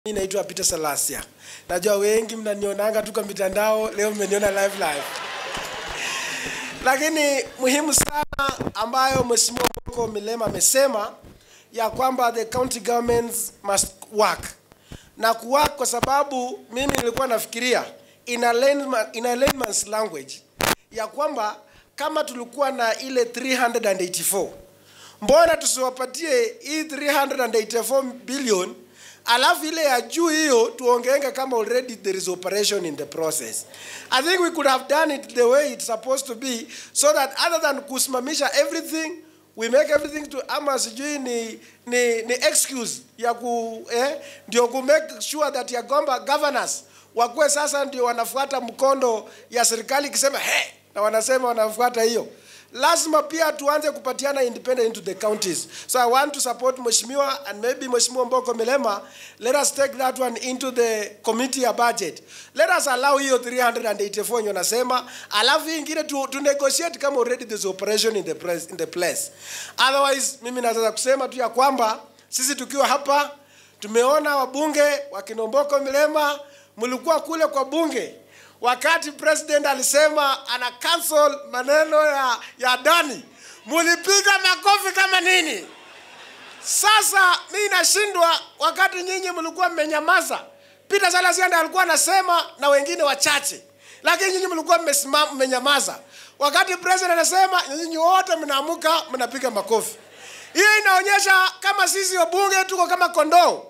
Mimi naitwa Peter Salasia. Najua wengi mnanionanga tu kwa mitandao, leo mmeniona live live. Lakini muhimu sana ambayo Mheshimiwa Moko Milema amesema ya kwamba the county governments must work. Na kuwork kwa sababu mimi nilikuwa nafikiria in a layman, in a layman's language ya kwamba kama tulikuwa na ile 384 mbona tusiwapatie hii 384 billion alafu ile ya juu hiyo tuongeenge kama already there is operation in the process i think we could have done it the way it's supposed to be so that other than kusimamisha everything we make everything to ama sijui ni, ni, ni excuse ya ku eh, ndio ku make sure that ya kwamba governors wakuwe sasa ndio wanafuata mkondo ya serikali ikisema he na wanasema wanafuata hiyo lazima pia tuanze kupatiana independent into the counties so i want to support mheshimiwa and maybe mheshimiwa mboko milema let us take that one into the committee ya budget let us allow hiyo 384 yenye nasema alafu hii ingine tu, tu negotiate kama already there's operation in the, place, in the place otherwise mimi naweza kusema tu ya kwamba sisi tukiwa hapa tumeona wabunge wa kinomboko milema mlikuwa kule kwa bunge wakati president alisema ana cancel maneno ya, ya dani mulipiga makofi kama nini sasa mi nashindwa wakati nyinyi mlikuwa mmenyamaza peter salasianda alikuwa anasema na wengine wachache lakini nyinyi mlikuwa mmesimama mmenyamaza wakati president anasema nyinyi wote mnaamuka mnapiga makofi hiyo inaonyesha kama sisi wabunge tuko kama kondoo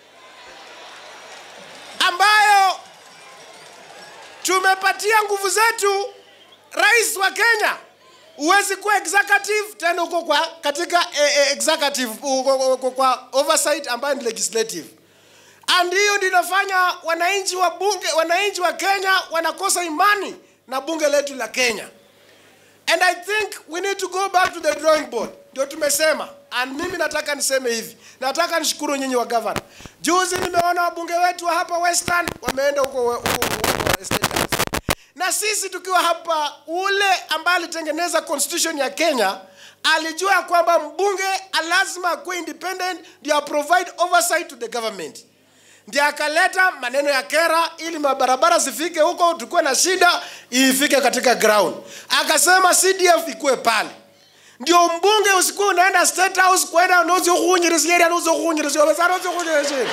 ambayo tumepatia nguvu zetu rais wa kenya huwezi kuwa executive tena uko kwa katika eh, eh, executive uko, uko, uko kwa oversight ambayo ni legislative and hiyo ndio inafanya wananchi wa bunge wananchi wa kenya wanakosa imani na bunge letu la kenya and i think we need to go back to the drawing board ndio tumesema and mimi nataka niseme hivi nataka nishukuru nyinyi wa gavana juzi nimeona wabunge wetu wa hapa western wameenda huko huko- huko State House. na sisi tukiwa hapa ule ambaye alitengeneza constitution ya kenya alijua ya kwamba mbunge lazima akuwe independent ndio provide oversight to the government ndio akaleta maneno ya kera ili mabarabara zifike huko tukuwe na shida ifike katika ground akasema cdf ikuwe pale ndio mbunge usikuwa unaenda state house kwenda nozi kuhunyirisieri nozi kuhunyirisieri basa nozi kuhunyirisieri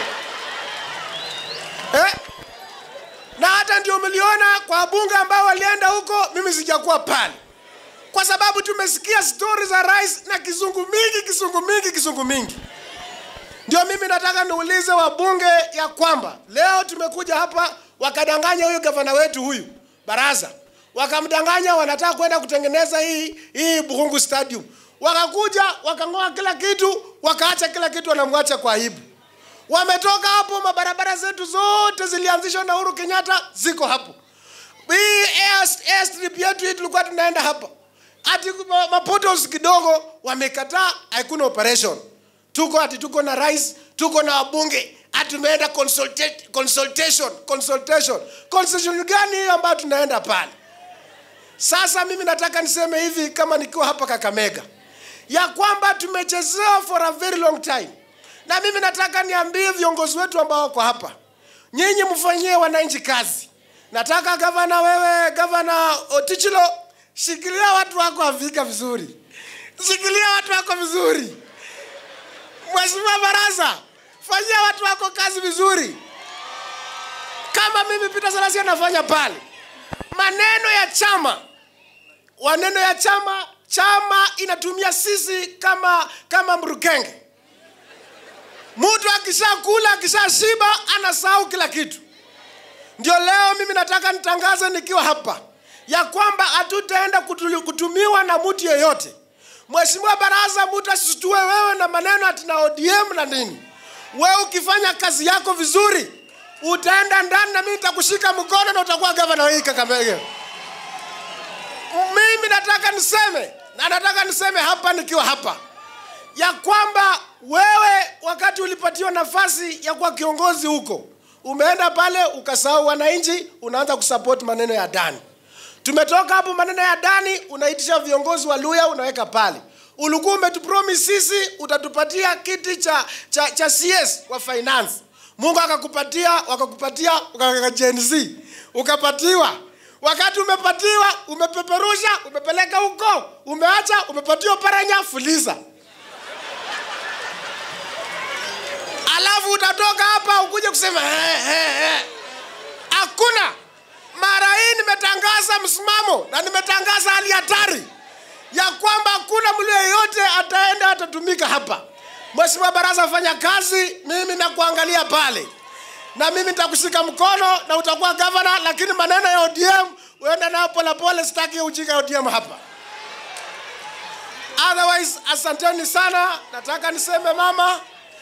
eh na hata ndio mliona kwa bunge ambao walienda huko mimi sijakuwa pale kwa sababu tumesikia stori za rais na kizungu mingi kizungu mingi kizungu mingi ndio mimi nataka niulize wabunge ya kwamba leo tumekuja hapa wakadanganya huyu gavana wetu huyu baraza wakamdanganya wanataka kwenda kutengeneza hii hii Buhungu Stadium wakakuja wakang'oa kila kitu wakaacha kila kitu wanamwacha kwa aibu wametoka hapo mabarabara zetu zote zilianzishwa na Uhuru Kenyatta ziko hapo hii air, airstrip yetu hii tulikuwa tunaenda hapa ati ma- mapotos kidogo wamekataa hakuna operation tuko ati tuko na rais tuko na wabunge ati tumeenda consultate, consultation consultation consultation gani hiyo ambayo tunaenda pale sasa mimi nataka niseme hivi kama nikiwa hapa kakamega ya kwamba tumechezewa for a very long time na mimi nataka niambie viongozi wetu ambao wako hapa nyinyi mfanyie wananchi kazi nataka gavana wewe gavana otichilo shikilia watu wako afika vizuri shikilia watu wako vizuri mheshimiwa baraza fanyia watu wako kazi vizuri kama mimi Peter Salasi anafanya pale maneno ya chama maneno ya chama chama inatumia sisi kama kama mrukenge mtu akishakula akishashiba anasahau kila kitu ndio leo mimi nataka nitangaze nikiwa hapa ya kwamba hatutaenda kutu- kutumiwa na mtu yeyote mheshimiwa baraza mtu asitue wewe na maneno ati na odm na nini wewe ukifanya kazi yako vizuri utaenda ndani na mimi nitakushika mkono na utakuwa gavana wa hii kakamege mimi nataka niseme na nataka niseme hapa nikiwa hapa ya kwamba wewe wakati ulipatiwa nafasi ya kuwa kiongozi huko umeenda pale ukasahau wananchi unaanza kusupport maneno ya dani tumetoka hapo maneno ya dani unaitisha viongozi wa luya unaweka pale ulikuwa umetupromise sisi utatupatia kiti cha, cha, cha cs wa finance mungu akakupatia wakakupatia ukaweka Gen Z ukapatiwa wakati umepatiwa umepeperusha umepeleka huko umeacha umepatiwa paranya fuliza alafu utatoka hapa ukuje kusema "Eh, eh, eh." hakuna mara hii nimetangaza msimamo na nimetangaza hali hatari ya kwamba hakuna mtu yeyote ataenda atatumika hapa mheshimiwa baraza fanya kazi mimi nakuangalia pale na mimi nitakushika mkono na utakuwa gavana lakini maneno ya odm uende nayo polepole sitaki ujinga ya odm hapa otherwise asanteni sana nataka niseme mama